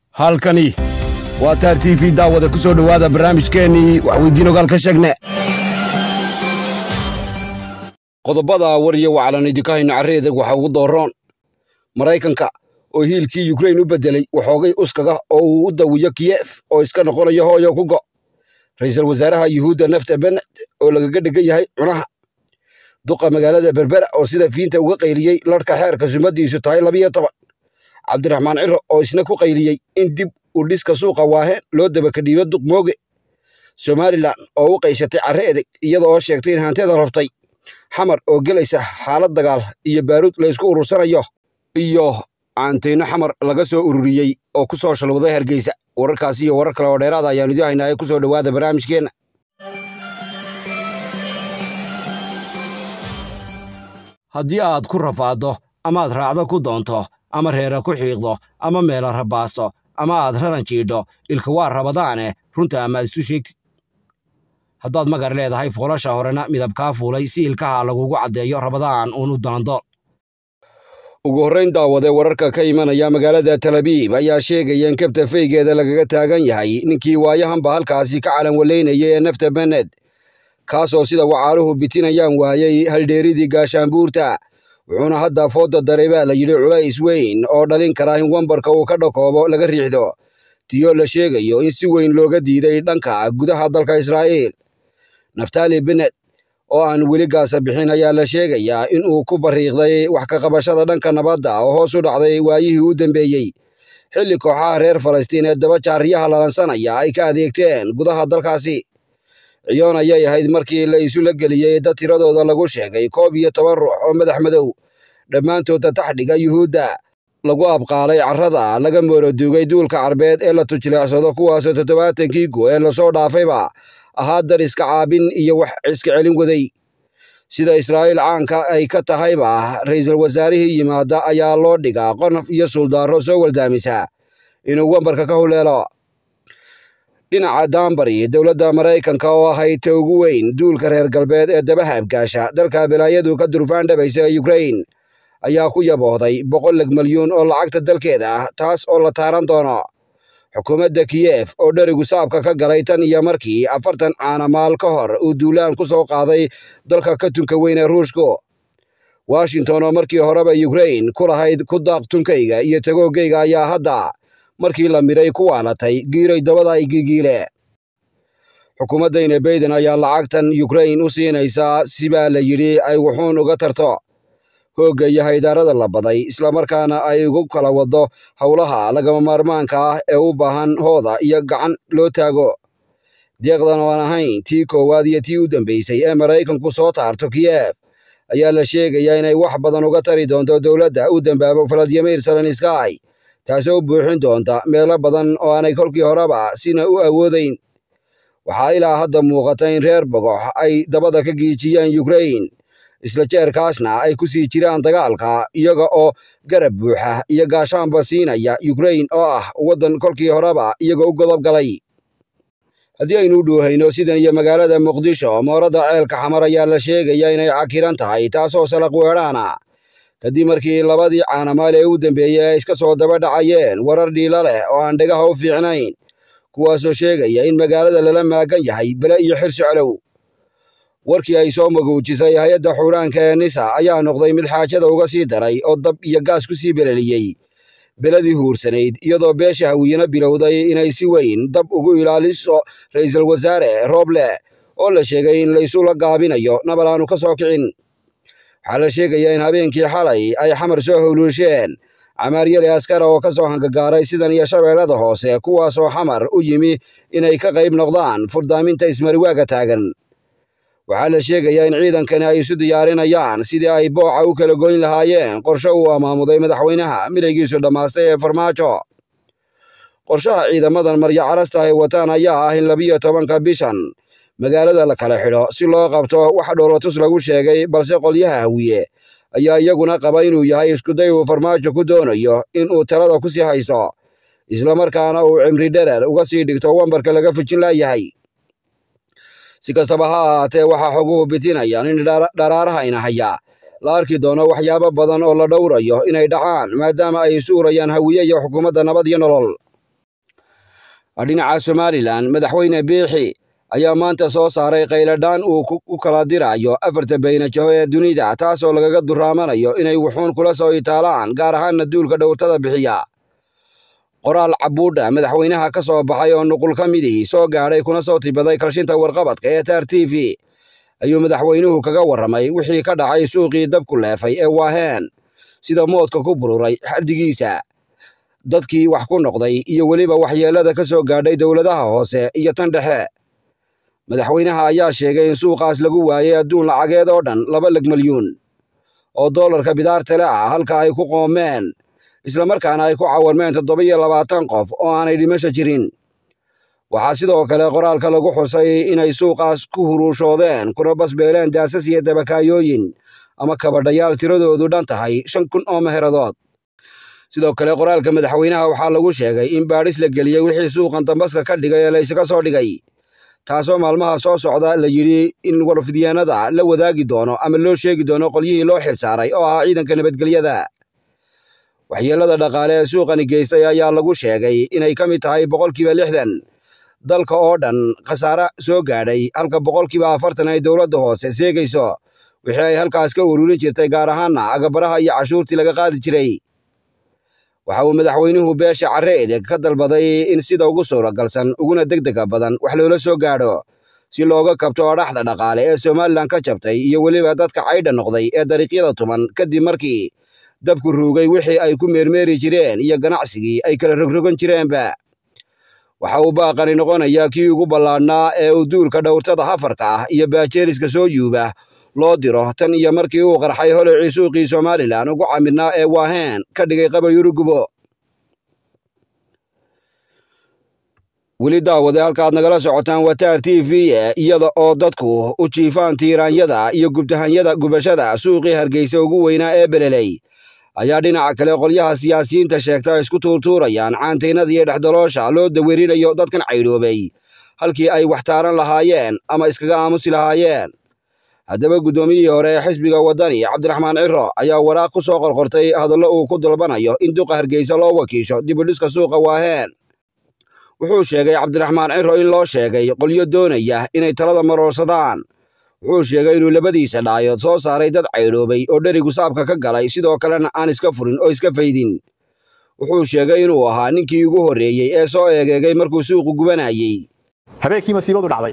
halkani waa taar t v daawada ku soo dhowaada barnaamijkeennii waxweydiin ogaal ka sheegne qodobada war iyo waclan idinka hayno carreedag waxaa ugu dooroon maraykanka oo hiilkii yukrain u beddelay waxoogay uskaga oo uu u dawiyo kiyef oo iska noqonayo hooyo ku go' ra'iisul wasaaraha yuhuudda nafta bened oo lagaga dhegan yahay cunaha duqa magaalada berbera oo sida fiinta uga qayliyey larhka xeerka sumadiisu tahay labiyo toban cabdiraxmaan ciro oo isna ku qayliyey in dib u dhiska suuqa waaheen loo dabakadhiibo duq mooge somalilan oo u qayshatay carre edeg iyada oo sheegtay in hanteeda rabtay xamar oo gelaysa xaalad dagaal iyo baaruud laysku urursanayo iyo caanteyno xamar laga soo ururiyey oo ku soo shalwday hargeysa wararkaasi iyo warar kale oo dheeraada ayaanu idin haynaa ee ku soo dhowaada barnaamijkeenna haddii aad ku rafaaddo amaad raacdo ku doonto ama reera ku xiiqdo ama meela rabaasto ama aad raran jiidho ilka waa rabadaane runta amaad isu sheegtid haddaad magar leedahay foolasha horena midabkaa fuulay si ilkaha lagugu caddeeyo rabadaan uun u daandool ugu horrayn daawade wararka ka imanaya magaalada talabiib ayaa sheegaya in kabta feygeeda lagaga taagan yahay ninkii waayahanba halkaasi ka calan walaynaya ee nafta bened kaasoo sida wacaaruhu bitinayaan waayey haldheeridii gaashaanbuurta wuxuuna hadda fooda daray baa la yidhi culays weyn oo dhalin kara in wambarka uu ka dhakoobo laga riixdo tiyo la sheegayo in si weyn looga diiday dhanka gudaha dalka israa'iil naftali benet oo aan weli gaasa bixin ayaa la sheegayaa in uu ku bariiqday wax ka qabashada dhanka nabadda oo hoos u dhacday waayihii u dambeeyey xilli kooxaha reer falastiin ee daba jaariyaha lalansanaya ay ka adeegteen gudaha dalkaasi ciyoon ayay ahayd markii la isula geliyey dad tiradooda lagu sheegay koob iyo toban ruux oo madax madow dhammaantooda taxdhiga yuhuudda lagu abqaalay carrada laga mooroduugay duulka carbeed ee la tujleecsado kuwaasoo toddobaatankii go ee lasoo dhaafayba ahaa dar iska caabin iyo wax iska celin waday sida israa'iil caanka ay ka tahayba ra'iisul wasaarihii yimaada ayaa loo dhigaa qonof iyo suldaaro soo waldaamisa inuu wambarka ka huleelo dhinaca daanbari dowladda maraykanka oo ahayd ta ugu weyn duulka reer galbeed ee daba haabgaasha dalka balaayadu ka durfaan dhabaysa ee yukrain ayaa ku yaboohday boqolleg milyuun oo lacagta dalkeeda ah taas oo la taaran doono xukuumadda kiyef oo dherigu saabka ka galay tan iyo markii afartan caanamaal ka hor uu duulaan ku soo qaaday dalka ka tunka weyn ee ruushku washington oo markii horeba yukrain ku lahayd ku daaq tunkayga iyo tagoogayga ayaa hadda markii la midhay ku waalatay giiray dabada ay gigiile xukuumaddayna bayden ayaa lacagtan yukrain u siinaysaa si baa la yidhi ay wuxuun uga tarto hoogga iyo haydaarada la baday islamarkaana ay ugu kala waddo howlaha lagama maarmaanka ah ee u baahan hooda iyo gacan loo taago deeqdan oo aan ahayn tii koowaad iyo tii u dambaysay ee maraykanku soo taarto kiyef ayaa la sheegayaa inay wax badan uga tari doonto dowladda u dambaabo valadimir zelenskay taasoo u buuxin doonta meelo badan oo aanay kolkii horeba sina u awoodayn waxaa ilaa hadda muuqata in reer bogox ay dabada ka giijiyeen yukrain isla jeerkaasna ay ku sii jiraan dagaalka iyaga oo garab buuxa iyo gaashaanba siinaya yukrain oo ah waddan kolkii horeba iyaga u godob galay haddii aynu u dhowhayno sidan iyo magaalada muqdisho mooradda ceelka xamar ayaa la sheegaya inay cakiran tahay taasoo salaq weedhaana kadib markii labadii caanamaal ee u dambeeyey ay iska soo daba dhacayeen warar dhiila leh oo aan dhegaha u fiicnayn kuwaasoo sheegaya in magaalada lala maagan yahay bele iyo xirsi colow warkii ay soo maguujisay hay-adda xuuraanka ee nisa ayaa noqday mid xaajada uga sii daray oo dab iyo gaas ku sii beleliyey beladii huursanayd iyadoo beesha hawiyena bilowday inay si weyn dab ugu ilaaliso ra'iisul wasaare rooble oo la sheegay in laysula gaabinayo nabal aanu ka soo kicin waxaa la sheegayaa in habeenkii xalay ay xamar soo howluusheen camaaryali askara oo ka soo hangagaaray sidan iyo shabeellada hoose kuwaasoo xamar u yimi inay ka qayb noqdaan furdaaminta ismariwaaga taagan waxaa la sheegayaa in ciidankani ay isu diyaarinayaan sidii ay booca u kala goyn lahaayeen qorshe uu amaamuday madaxweynaha midaygiisu dhammaastay ee farmaajo qorshaha ciidamadan marya carasta ay wataan ayaa ah in labiyo tobanka bishan magaalada la kala xidho si loo qabto wax dhoolatus lagu sheegay balse qolyaha hawiye ayaa iyaguna qaba inuu yahay iskuday uu farmaajo ku doonayo in uu talada ku sii hayso islamarkaana uu cimri dherer uga sii dhigto wambarka laga fujin laayahay si kastaba ha ahaatee waxaa xoguhu bitinayaan in dharaarahayna haya la arki doono waxyaabo badan oo la dhowrayo inay dhacaan maadaama ay isu urayaan hawiye iyo xukuumadda nabad iyo nolol dhinaca somalilan madaxweyne biixi ayaa maanta soo saaray qayladhaan uu u kala dirayo afarta baynajaho ee dunida taasoo lagaga duraamanayo inay wuxuun kula soo itaalaan gaar ahaanna duulka dhowrtada bixiya qoraal cabuudha madaxweynaha ka soo baxay oo nuqul ka midii soo gaadhay kuna soo tibaday kalshinta warqabadka ee taar t v ayuu madaxweynuhu kaga warramay wixii ka dhacay suuqii dabku leefay ee waaheen sida moodka ku bururay xaddigiisa dadkii wax ku noqday iyo weliba waxyeellada ka soo gaadhay dowladaha hoose iyo tan dhexe madaxweynaha ayaa sheegay in suuqaas lagu waayay adduun lacageed oo dhan laba leg milyuun oo doolarka bidaartale ah halka ay ku qoomeen islamarkaana ay ku cawarmeen toddoba iyo labaatan qof oo aanay dhimasho jirin waxaa sidoo kale qoraalka lagu xusay inay suuqaas ku huruushoodeen kuna basbeeleen daasas iyo dabakaayooyin ama kabadhayaal tiradoodu dhan tahay shan kun oo meheradood sidoo kale qoraalka madaxweynaha waxaa lagu sheegay in baadhis la geliyey wixii suuqan dambaska ka dhigay ee laysaga soo dhigay taasoo maalmaha soo socda la yidhi in warfidyaanada la wadaagi doono ama loo sheegi doono qolyihii loo xilsaaray oo ahaa ciidanka nabadgelyada waxyeellada dhaqaale ee suuqani geystay ayaa lagu sheegay inay ka mid tahay boqolkiiba lixdan dalka oo dhan khasaare soo gaadhay halka boqolkiiba afartan ay dowladda hoose seegayso wixii ay halkaas ka ururin jirtay gaar ahaanna agabaraha iyo cashuurtii laga qaadi jiray waxa uu madaxweynuhu beesha carre edeg ka dalbaday in sida ugu suuragalsan uguna degdega badan wax loola soo gaadho si looga kabto odhaxda dhaqaale ee somalilan ka jabtay iyo weliba dadka caydha noqday ee dariiqyada tuman kadib markii dabku ruugay wixii ay ku meermeeri jireen iyo ganacsigii ay kala rogrogan jireenba waxa uu baaqani noqonayaa kii ugu ballaadhnaa ee uu duulka dhowrtada hafarka ah iyo baajeeriska soo yuuba loo diro tan iyo markii uu qarxay holicii suuqii somalilan ugu camirnaa ee waaheen ka dhigay qabayurugubo weli daawade halkaad nagala socotaan wataar t v iyada oo dadku u jiifaan tiiraanyada iyo gubtahanyada gubashada suuqii hargeysa ugu weynaa ee beleley ayaa dhinaca kale qolyaha siyaasiyiinta sheegta isku tuurtuurayaan caantaynada iyo dhexdaloosha loo dawerinayo dadkan caydhoobay halkii ay wax taaran lahaayeen ama iskaga aamusi lahaayeen haddaba guddoomiyihii hore ee xisbiga waddani cabdiraxmaan ciro ayaa waraaq ku soo qorqortay hadallo uu ku dalbanayo in duqa hargeysa loo wakiisho dibudhiska suuqa waaheen wuxuu sheegay cabdiraxmaan ciro in loo sheegay qolyo doonaya inay talada maroorsadaan wuxuu sheegay inuu labadiisa dhaayood soo saaray dad caydhoobay oo dherigu saabka ka galay sidoo kalena aan iska furin oo iska faydin wuxuu sheegay inuu ahaa ninkii ugu horreeyey ee soo eegeegay markuu suuqu gubanayey habeenkii masiibadu dhacday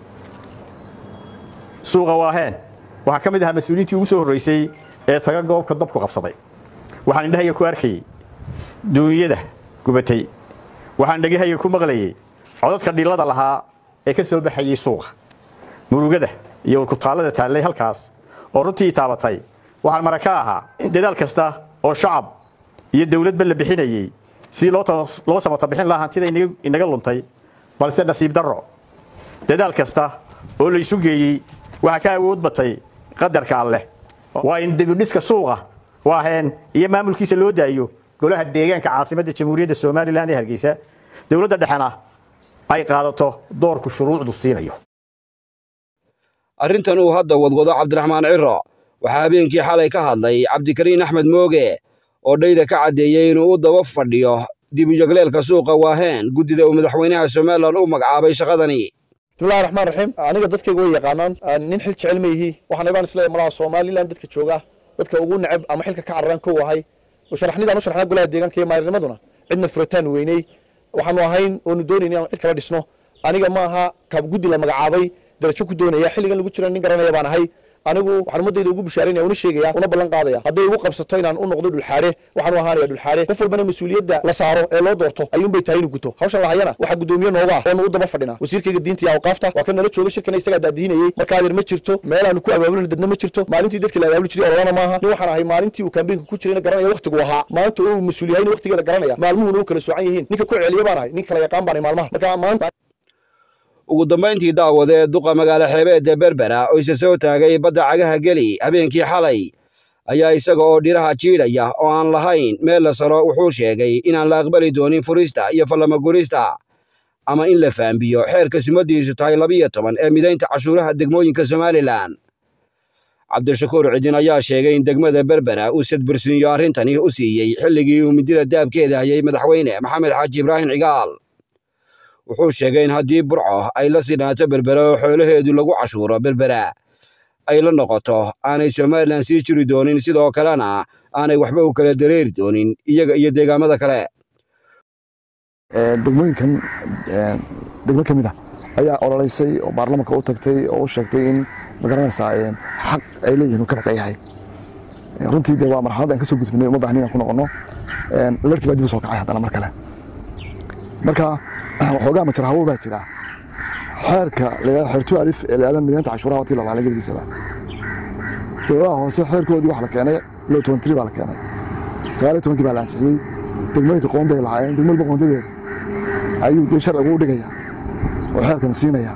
suuqa waaheen waxaa ka mid ahaa mas-uuliyiintii ugu soo horraysay ee taga goobka dabku qabsaday waxaan indhahayga ku arkayey duunyada gubatay waxaan dhegahayga ku maqlayey codadka dhillada lahaa ee ka soo baxayey suuqa murugada iyo kutaallada taallay halkaas oo runtii taabatay waxaan mara ka ahaa dadaal kasta oo shacab iyo dawladba la bixinayey sidii loo samata bixin lahaa hantida inaga luntay balse nasiib darro dadaal kasta oo laysu geeyey waxaa ka awood batay qadarka alleh waa in dibidhiska suuqa waaheen iyo maamulkiisa loo daayo golaha deegaanka caasimadda jamhuuriyadda somalilan ee hargeysa dowladda dhexena ay qaadato doorku shuruucdu siinayo arrintan uu hadda wadwado cabdiraxmaan ciro waxaa habeenkii xalay ka hadlay cabdikariin axmed mooge oo dhayda ka caddeeyey inuu u daba fadhiyo dibujagleelka suuqa waaheen guddida uu madaxweynaha somalilan u magacaabay shaqadani bismillahi raxmaan raxiim aniga dadkayga way yaqaanaan nin xil jecel ma yihi waxaan ibaan isleeyahay malaha somalilan dadka jooga dadka ugu neceb ama xilka ka cararaan kow ahay sharaxnidaan u sharaxnaa golaha deegaanka iyo maarinimaduna cidna furitaan weyney waxaanu ahayn oonu doonayn inaan cid kala dhisno aniga ma aha kaab guddi la magacaabay darajo ku doonaya xilligan lagu jira nin garanaya baan ahay anigu waxaan ummadayda ugu bushaarinaya una sheegaya una ballan qaadaya hadday igu qabsato inaan u noqdo dhulxaare waxaan u ahaanaya dhulxaare qof walbana mas-uuliyadda la saaro ee loo doorto ayuunbay tahay inuu guto hawshan lahayana waxaa guddoomiye nooga ah oonu u daba fadhina wasiirkayga diinta iyo awqaafta waa kan nala jooga shirkana isagaa daadihinayey markaa adeer ma jirto meelaanu ku abaabulina dadna ma jirto maalintii dadkii la abaabuli jiray ololana maaha nin waxaan ahay maalintii uu kaambeynka ku jirayna garanaya waqtigu ahaa maanta uu mas-uul yahayna waqtigeeda garanaya maalmuhuna u kala soocan yihiin ninka ku celiya baan ahay nin kala yaqaan baan ahay maalmaha marka maanta ugu dambayntii daawade duqa magaalo xeebeedda berbera oo isa soo taagay badda cagaha geli habeenkii xalay ayaa isaga oo dhiraha jiidhaya oo aan lahayn meel la saro wuxuu sheegay inaan la aqbali doonin furista iyo fallamagurista ama in la faambiyo xeerka sumadiisu tahay labiyo toban ee midaynta cashuuraha degmooyinka somalilan cabdishakuur cidin ayaa sheegay in degmada berbera uu sadbursiinyo arrintani u siiyey xilligii uu midida daabkeeda hayay madaxweyne maxamed xaaji ibraahim cigaal wuxuu sheegay in haddii burco ay la sinaato berbera oo xoolaheedu lagu cashuuro berbera ay la noqoto aanay somalilan sii jiri doonin sidoo kalena aanay waxba u kala dareeri doonin iyaga iyo deegaamada kale degmooyinkan degmo ka mid ah ayaa ololeysay oo baarlamanka u tagtay oo u sheegtay in magaranaysaa xaq ay leeyihin uu ka maqan yahay runtii de waa marxalad aan ka soo gudbinay uma baahnin aan ku noqono larkii baa dib u soo kacay haddana mar kale marka waxoogaa majar hawo baa jira xeerka layidhahdo xeertu alif ee layidhahdo mideynta cashuuraha watii lalaalay gebigiisaba dowladaha hoose xeerkoodii waxa la keenay low twenty baa la keenay sagaal iyo tobankii baa la ansixiyey degmooyinka qoonday lahaayeen degmo walba qoondadeeda ayuu dee sharcigu u dhigaya oo xeerkan siinaya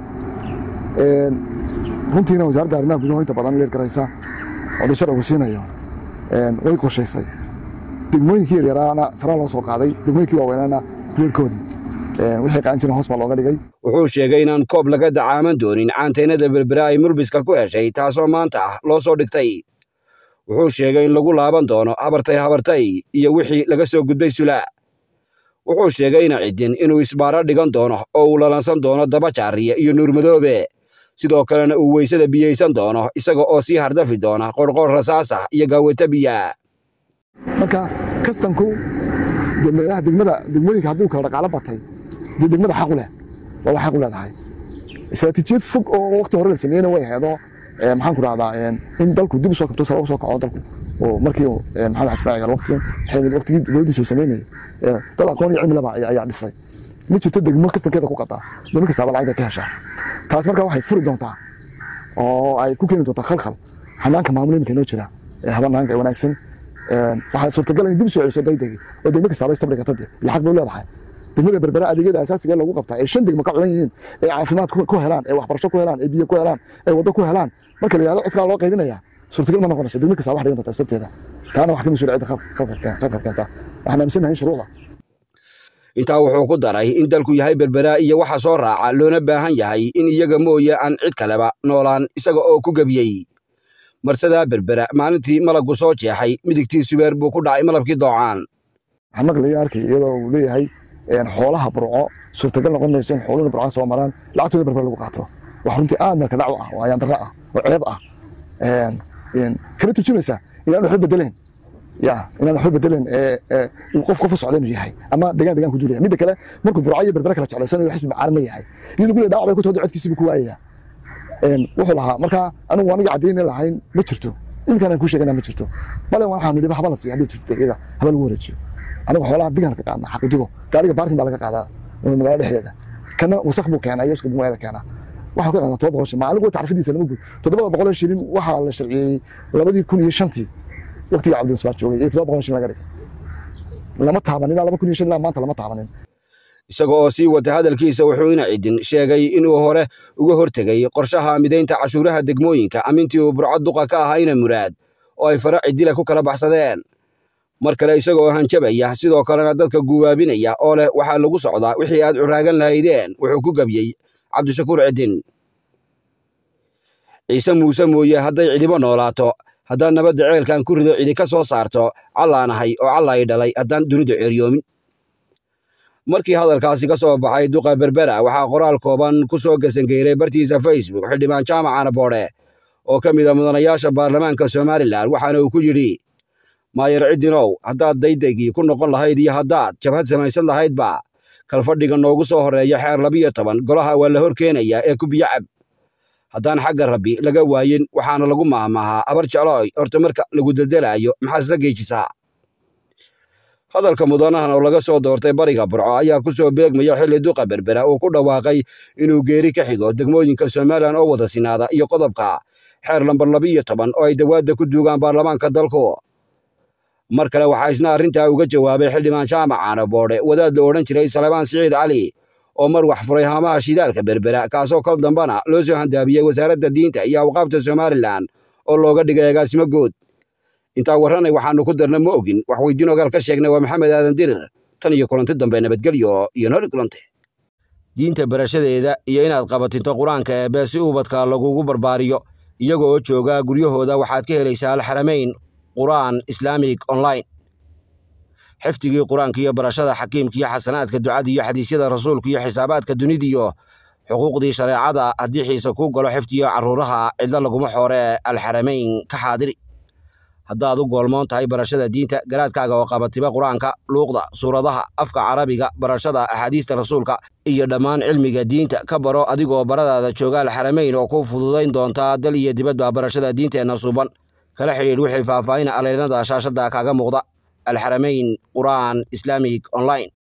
runtiina wasaaradda arrimaha gudaha inta badan leer garaysa oo dee sharcigu siinayo way qorshaysay degmooyinkii yaryaraana saraa loo soo qaaday degmooyinkii waaweynaana reerkoodii wixii qaadan jireen hoos baa looga dhigay wuxuu sheegay inaan koob laga dacaaman doonin caanteynada berbera ay murbiska ku heshay taasoo maanta ah loo soo dhigtay wuxuu sheegay in lagu laaban doono habartay habartay iyo wixii laga soo gudbay sula wuxuu sheegay ina ciddin inuu isbaaro dhigan doono oo uu lalansan doono daba jaariya iyo nuurmadoobe sidoo kalena uu weysada biyaysan doono isaga oo sii hardafi doona qorqor rasaasa iyo gaaweta biya marka kastanku degmadaha degmada degmooyinka haddii kala dhaqaalo batay dee degmada xaq u leh waa xaq u leedahay istaraatiijiyad fog oo waqti hore la sameeyeyna way aheedo maxaan ku rahdaa in dalku dib u soo kabto sare u soo kaco dalku oo markii maxamed xajmaaci gal waqtigan xeemid waqtigii dowladdiisa uu sameynayay dal aqoon iyo cilmi laba ayaa dhisay ma jirto degmo kastankeeda ku qataa degmo kastaaba lacag bay ka heshaa taas marka waxay furi doontaa oo ay ku keeni doontaa khalkhal hanaanka maamul iminka inoo jira ee habanaanka ee wanaagsan waxaa suurtagal in dib soo celiso daydegi oo degmo kastaaba istabdhigata de ila xaq bay leedahay degmada berbera adeegyada asaasiga lagu qabtaa ee shan degmo ka culan yihiin ee caafimaad ku helaan ee waxbarasho ku helaan ee biyo ku helaan ee waddo ku helaan marka la yidhahdo codkaa loo qaybinaya suurtagal ma noqonayso degmo kasta wax dhigan doonta sabteeda taana wax ka mas-uula cidda khalkhal keenta waxaan aaminsanahay in shuruucda intaa wuxuu ku daray in dalku yahay berbera iyo waxa soo raaca loona baahan yahay in iyaga mooye aan cid kaleba noolaan isaga oo ku gebiyey marsadaa berbera maalintii malaggu soo jeexay midigtii subeer buu ku dhacay malabkii doocaan waxaan maqlaya arkay iyadoo uu leeyahay xoolaha burco suurtagal noqon mayso in xooluhu burca soo maraan lacagtooda berbera lagu qaato wax runtii aad meelka dhacu ah oo ayaan darro ah oo ceeb ah kana tujinaysa inaan waxba bedelayn ya inaan waxba bedelayn qof qof u socda inuu yahay ama degaan degaan ku duulaya midda kale markuu burco iyo berbera kala jeclaysanayo xisbi macaarin ma yahay iyadoo gule dhaawac bay ku tooda codkiisiibu ku waayaya wuxuu lahaa marka anigu aniga caddayna lahayn ma jirto iminkaan aan kuu sheegana ma jirto bale waxaan nidhi haba la siiya haddii jirta iyaga haba lagu wareejiyo anigu xoolaha digaan ka qaadna xaqidigo gaariga baarkin baa laga qaadaa magaalada dhexdeeda kana wasaq buu keenaa iyo iska magaalada keenaa waxaa ka qaadaa todoba boqol shilin maalin kuwa tacrifidiisa lama guud toddobada boqol oo shilin waxaa la sharciyey labadii kun iyo shantii waqtigii cabdinasbaar joogay iyo todoba boqol shilin laga dhigay lama taabanin ilaa laba kun iyo shan ilaa maanta lama taabanin isaga oo sii wata hadalkiisa wuxuu ina cidin sheegay inuu hore uga hortegay qorshaha midaynta cashuuraha degmooyinka amintii uu burco duqa ka ahayna muraad oo ay fara cidile ku kala baxsadeen mar kale isagoo hanjabaya sidoo kalena dadka guwaabinaya oo leh waxaa lagu socdaa wixii aad curaagan lahaydeen wuxuu ku gebiyey cabdishakuur cidin ciise muuse mooye hadday cidibo noolaato haddaan nabadda ceelkan ku rido cidi ka soo saarto callaanahay oo callay dhalay haddaan dunida ceeryoomin markii hadalkaasi ka soo baxay duqa berbera waxaa qoraal kooban ku soo gasangeyray bartiisa facebook xildhibaan jaamacana boodhe oo ka mid a mudanayaasha baarlamaanka somalilan waxaana uu ku yidhi maayar ciddinow haddaad daydegii ku noqon lahayd iyo haddaad jabhad samaysan lahaydba kalfadhiga noogu soo horreeya xeer labiyo toban golaha waa la hor keenayaa ee ku biyo cab haddaan xagga rabbi laga waayin waxaana lagu maahmaahaa abar jeclooy horta marka lagu deldelaayo maxaad isla geejisaa hadalka mudanahan oo laga soo doortay bariga burco ayaa ku soo beegmaya xilli duqa berbera uu ku dhawaaqay inuu geeri ka xigo degmooyinka somalilan oo wada sinaada iyo qodobka xeer lambar labiyo toban oo ay dawaadda ku duugaan baarlamaanka dalku mar kale waxaa isna arrintaa uga jawaabay xildhibaan jaamac caanaboodhe wadaad la odhan jiray salebaan siciid cali oo mar wax furay haamaha shidaalka berbera kaasoo kol dambana loo soo handaabiyey wasaaradda diinta iyo awqaabta somalilan oo looga dhigay agaasimo good intaa warranay waxaannu ku darna ma ogin wax weydiin ogaal ka sheegnay waa maxamed aadan dirir tan iyo kulanti dambe nabadgelyo iyo nooli kulante diinta barashadeeda iyo inaad qabatinto qur-aanka eebbe si ubadka lagugu barbaariyo iyaga oo jooga guryahooda waxaad ka helaysaa alxaramayn qur'aan islaamig online xifdigii qur-aanka iyo barashada xakiimka iyo xasanaadka ducada iyo xadiisyada rasuulka iyo xisaabaadka dunidiyo xuquuqdii shareecada haddii xiise kuu galo xifdiyo carruuraha cidlo laguma xooree alxaramayn ka xaadiri haddaad u goolmoon tahay barashada diinta garaadkaaga oo qabatiba qur-aanka luuqda suuradaha afka carabiga barashada axaadiista rasuulka iyo dhammaan cilmiga diinta ka baro adigoo baradaada jooga alxaramayn oo ku fududayn doontaa dal iyo dibadba barashada diinteenna suuban kala xidhiidh wixii faahfaahin aleynada shaashada kaaga muuqda alxaramayn qur'aan islaamic online